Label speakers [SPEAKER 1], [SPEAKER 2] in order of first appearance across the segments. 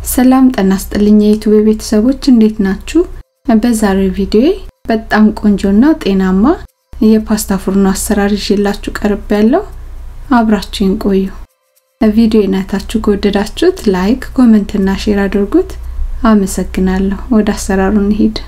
[SPEAKER 1] ሰላም ጤና ይስጥልኝ የዩቲዩብ ቤተሰቦች እንዴት ናችሁ? በዛሬው ቪዲዮ በጣም ቆንጆና ጤናማ የፓስታ ፉርኖ አሰራር ይዤላችሁ ቀርብ ያለው አብራችሁን ቆዩ። ቪዲዮ አይነታችሁ ከወደዳችሁት ላይክ፣ ኮሜንት እና ሼር አድርጉት። አመሰግናለሁ። ወደ አሰራሩ እንሂድ።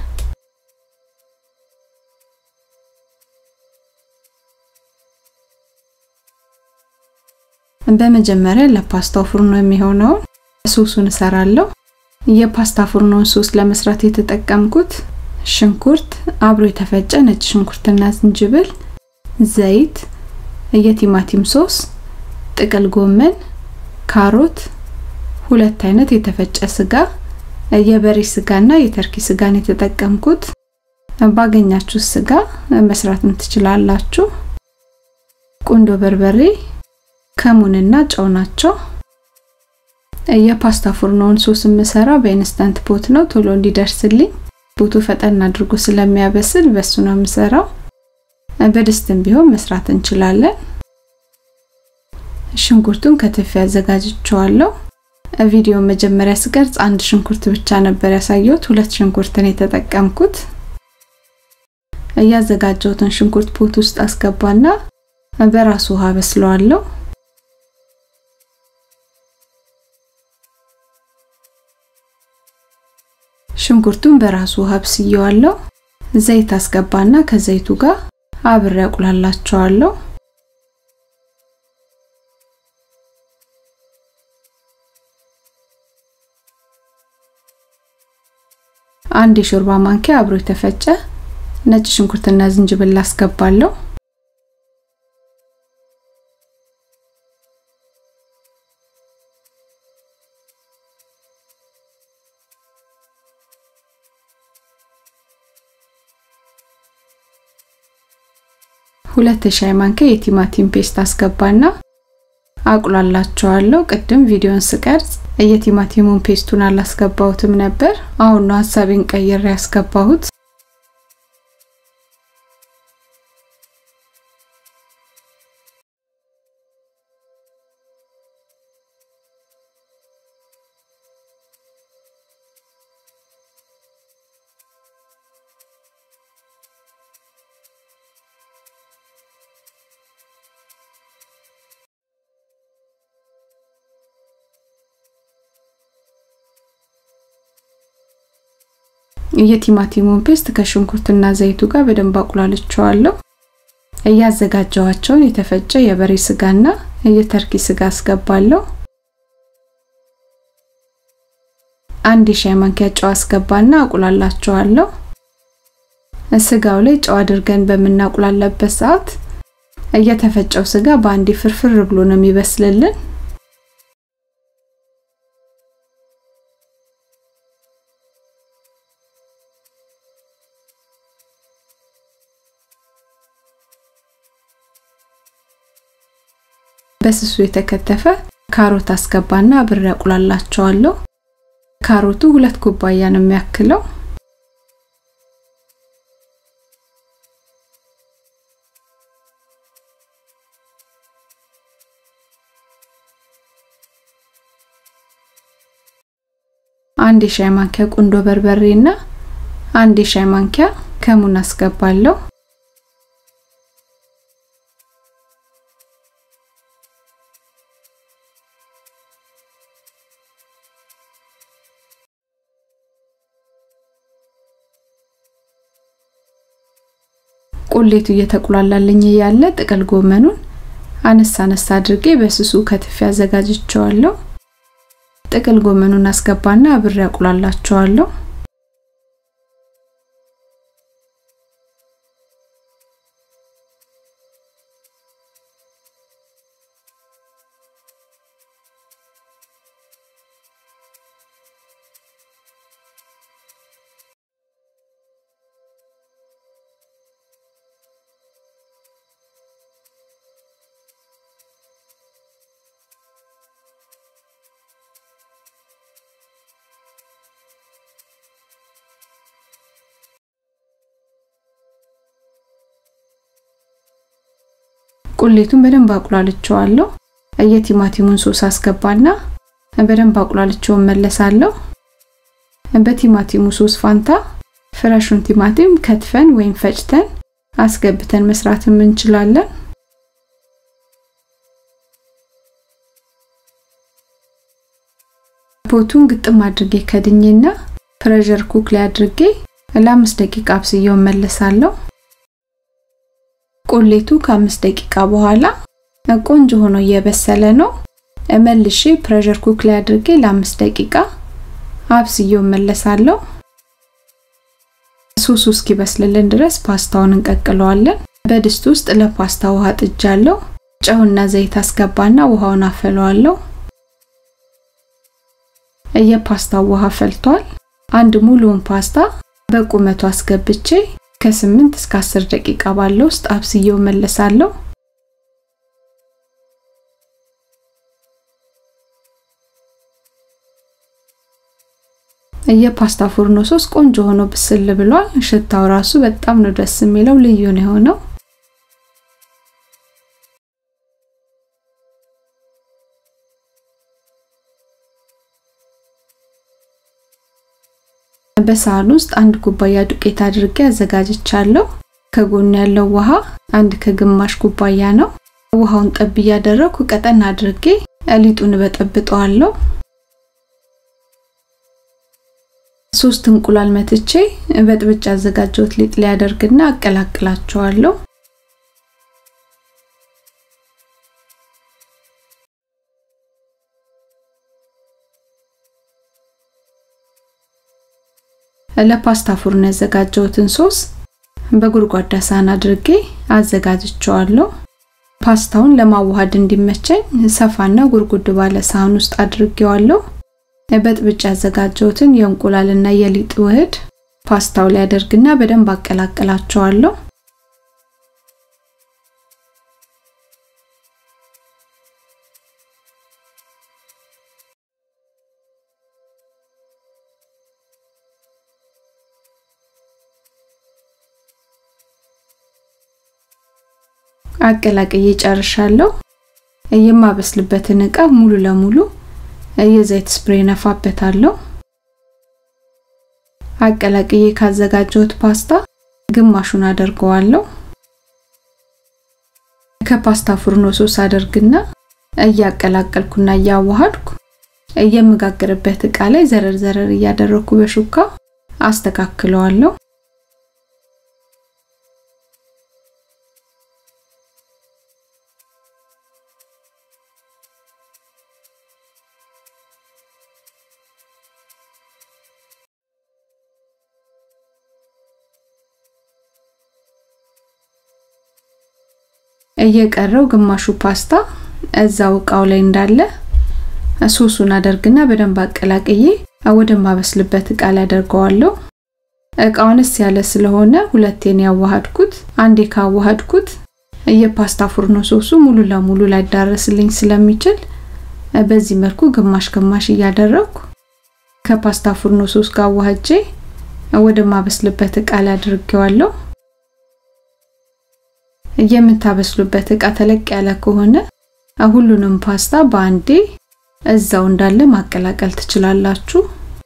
[SPEAKER 1] በመጀመሪያ ለፓስታው ፉርኖ የሚሆነውን ሶሱን እሰራለሁ። የፓስታ ፉርኖን ሶስ ለመስራት የተጠቀምኩት ሽንኩርት፣ አብሮ የተፈጨ ነጭ ሽንኩርትና ዝንጅብል፣ ዘይት፣ የቲማቲም ሶስ፣ ጥቅል ጎመን፣ ካሮት፣ ሁለት አይነት የተፈጨ ስጋ፣ የበሬ ስጋና የተርኪ ስጋን የተጠቀምኩት። ባገኛችሁ ስጋ መስራትም ትችላላችሁ። ቁንዶ በርበሬ፣ ከሙንና ጨው ናቸው። የፓስታ ፉርኖውን ሶስ የምሰራው በኢንስታንት ፖት ነው፣ ቶሎ እንዲደርስልኝ። ፖቱ ፈጠን አድርጎ ስለሚያበስል በሱ ነው የምሰራው። በድስትም ቢሆን መስራት እንችላለን። ሽንኩርቱን ከትፌ አዘጋጅቼዋለሁ። ቪዲዮ መጀመሪያ ስቀርጽ አንድ ሽንኩርት ብቻ ነበር ያሳየሁት፣ ሁለት ሽንኩርትን የተጠቀምኩት። እያዘጋጀሁትን ሽንኩርት ፖት ውስጥ አስገባና በራሱ ውሃ በስለዋለሁ። ሽንኩርቱን በራሱ ውሃ ብስየዋለሁ። ዘይት አስገባና ከዘይቱ ጋር አብሬ አቁላላቸዋለሁ። አንድ የሾርባ ማንኪያ አብሮ የተፈጨ ነጭ ሽንኩርትና ዝንጅብል አስገባለሁ። ሁለት የሻይ ማንኪያ የቲማቲም ፔስት አስገባና አቁላላቸዋለሁ። ቅድም ቪዲዮን ስቀርጽ የቲማቲሙን ፔስቱን አላስገባሁትም ነበር። አሁን ነው ሀሳቤን ቀይሬ ያስገባሁት። የቲማቲሙን ፔስት ከሽንኩርትና ዘይቱ ጋር በደንብ አቁላልቸዋለሁ። እያዘጋጀዋቸውን የተፈጨ የበሬ ስጋና የተርኪ ስጋ አስገባለሁ። አንድ የሻይ ማንኪያ ጨው አስገባና አቁላላቸዋለሁ። ስጋው ላይ ጨው አድርገን በምናቁላላበት ሰዓት እየተፈጨው ስጋ በአንዴ ፍርፍር ብሎ ነው የሚበስልልን። በስሱ የተከተፈ ካሮት አስገባና አብሬ አቁላላቸዋለሁ። ካሮቱ ሁለት ኩባያ ነው የሚያክለው። አንድ የሻይ ማንኪያ ቁንዶ በርበሬና አንድ የሻይ ማንኪያ ከሙን አስገባለሁ። ቁሌቱ እየተቁላላልኝ እያለ ጥቅል ጎመኑን አነሳ አነሳ አድርጌ በስሱ ከትፌ አዘጋጅቸዋለሁ። ጥቅል ጎመኑን አስገባና አብሬ አቁላላቸዋለሁ። ቁሌቱን በደንብ አቁላልቸዋለሁ። የቲማቲሙን ሶስ አስገባና በደንብ አቁላልቼው መለሳለሁ። በቲማቲሙ ሶስ ፋንታ ፍረሹን ቲማቲም ከትፈን ወይም ፈጭተን አስገብተን መስራትም እንችላለን። ፖቱን ግጥም አድርጌ ከድኜና ፕሬሸር ኩክ ላይ አድርጌ ለአምስት ደቂቃ አብስዬው መለሳለሁ። ቁሌቱ ከአምስት ደቂቃ በኋላ ቆንጆ ሆኖ እየበሰለ ነው። መልሼ ፕሬሸር ኩክ ላይ አድርጌ ለአምስት ደቂቃ አብስዬው መለሳለሁ። ሶሱ እስኪበስልልን ድረስ ፓስታውን እንቀቅለዋለን። በድስት ውስጥ ለፓስታ ውሃ ጥጃለሁ። ጨውና ዘይት አስገባና ውሃውን አፈለዋለሁ። የፓስታው ውሃ ፈልቷል። አንድ ሙሉውን ፓስታ በቁመቱ አስገብቼ ከ8 እስከ 10 ደቂቃ ባለው ውስጥ አብስዬው መለሳለሁ። የፓስታ ፉርኖ ሶስ ቆንጆ ሆኖ ብስል ብሏል። ሽታው ራሱ በጣም ነው ደስ የሚለው፣ ልዩ ነው የሆነው። በሳህን ውስጥ አንድ ኩባያ ዱቄት አድርጌ አዘጋጅቻለሁ። ከጎን ያለው ውሃ አንድ ከግማሽ ኩባያ ነው። ውሃውን ጠብ እያደረኩ ቀጠን አድርጌ ሊጡን በጠብጠዋለሁ። ሶስት እንቁላል መትቼ በጥብጭ ያዘጋጀሁት ሊጥ ላይ አደርግና አቀላቅላቸዋለሁ። ለፓስታ ፉርን ያዘጋጀሁትን ሶስ በጎድጓዳ ሳህን አድርጌ አዘጋጅቸዋለሁ። ፓስታውን ለማዋሃድ እንዲመቸኝ ሰፋና ጉርጉድ ባለ ሳህን ውስጥ አድርጌዋለሁ። በጥብጭ ያዘጋጀሁትን የእንቁላልና የሊጥ ውህድ ፓስታው ላይ አደርግና በደንብ አቀላቅላቸዋለሁ። አቀላቅዬ ጨርሻለሁ። የማበስልበትን እቃ ሙሉ ለሙሉ የዘይት ስፕሬይ ነፋበታለሁ። አቀላቅዬ ካዘጋጀሁት ፓስታ ግማሹን አደርገዋለሁ። ከፓስታ ፉርኖ ሶስ አደርግና እያቀላቀልኩና እያዋሃድኩ የምጋግርበት እቃ ላይ ዘረር ዘረር እያደረኩ በሹካ አስተካክለዋለሁ። እየቀረው ግማሹ ፓስታ እዛው እቃው ላይ እንዳለ ሶሱን አደርግና በደንብ አቀላቅዬ ወደ ማበስልበት እቃ ላይ አደርገዋለሁ። እቃውንስ ያለ ስለሆነ ሁለቴን ያዋሃድኩት። አንዴ ካዋሃድኩት የፓስታ ፉርኖ ሶሱ ሙሉ ለሙሉ ላይዳረስልኝ ስለሚችል በዚህ መልኩ ግማሽ ግማሽ እያደረኩ ከፓስታ ፉርኖ ሶስ ጋር አዋህጄ ወደ ማበስልበት እቃ ላይ አድርጌዋለሁ። የምታበስሉበት እቃ ተለቅ ያለ ከሆነ ሁሉንም ፓስታ በአንዴ እዛው እንዳለ ማቀላቀል ትችላላችሁ።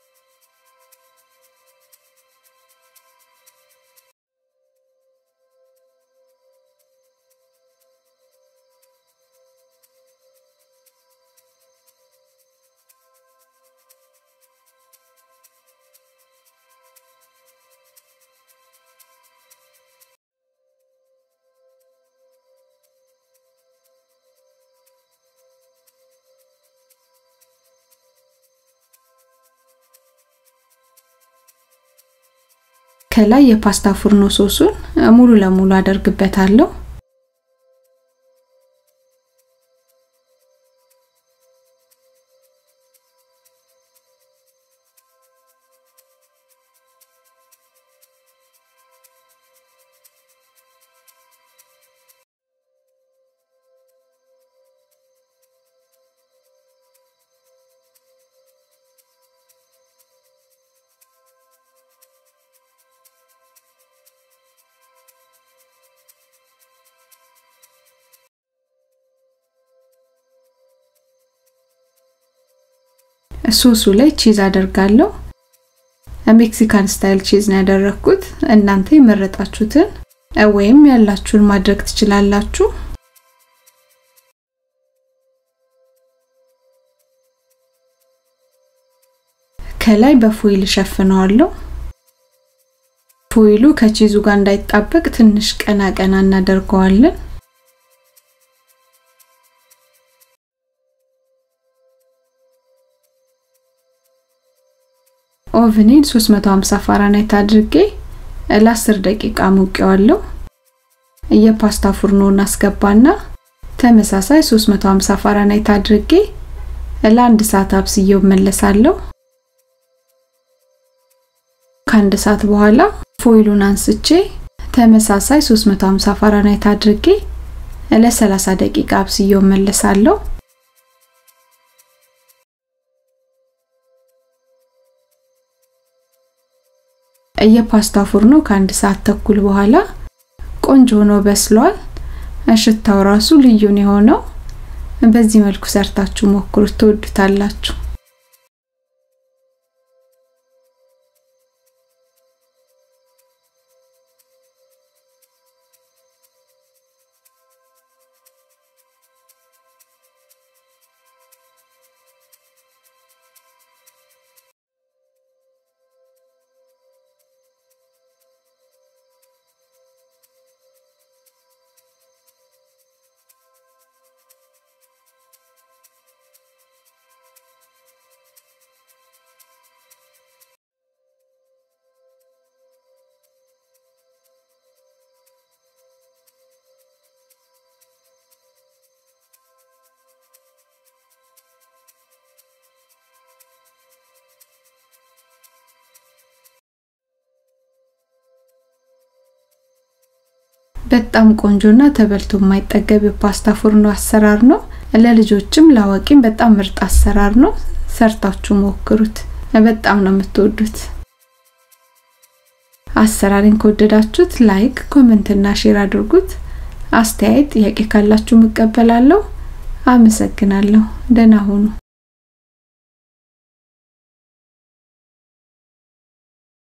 [SPEAKER 1] ከላይ የፓስታ ፉርኖ ሶሱን ሙሉ ለሙሉ አደርግበታለሁ። ሶሱ ላይ ቺዝ አደርጋለሁ። ሜክሲካን ስታይል ቺዝ ነው ያደረኩት። እናንተ የመረጣችሁትን ወይም ያላችሁን ማድረግ ትችላላችሁ። ከላይ በፎይል ሸፍነዋለሁ። ፎይሉ ከቺዙ ጋር እንዳይጣበቅ ትንሽ ቀና ቀና እናደርገዋለን። ኦቭኔን 350 ፋራናይት አድርጌ ለ10 ደቂቃ ሞቀዋለሁ። የፓስታ ፉርኖን አስገባና ተመሳሳይ 350 ፋራናይት አድርጌ ለአንድ ሰዓት አብስዬው መለሳለሁ። ከአንድ ሰዓት በኋላ ፎይሉን አንስቼ ተመሳሳይ 350 ፋራናይት አድርጌ ለ30 ደቂቃ አብስዬው መለሳለሁ። የፓስታ ፉርኖ ከአንድ ሰዓት ተኩል በኋላ ቆንጆ ሆኖ በስሏል። ሽታው ራሱ ልዩ ነው የሆነው። በዚህ መልኩ ሰርታችሁ ሞክሩት፣ ትወዱታላችሁ። በጣም ቆንጆና ተበልቶ የማይጠገብ የፓስታ ፉርኖ አሰራር ነው። ለልጆችም ለአዋቂም በጣም ምርጥ አሰራር ነው። ሰርታችሁ ሞክሩት፣ በጣም ነው የምትወዱት። አሰራሪን ከወደዳችሁት ላይክ፣ ኮሜንት እና ሼር አድርጉት። አስተያየት፣ ጥያቄ ካላችሁ እቀበላለሁ። አመሰግናለሁ። ደህና ሁኑ።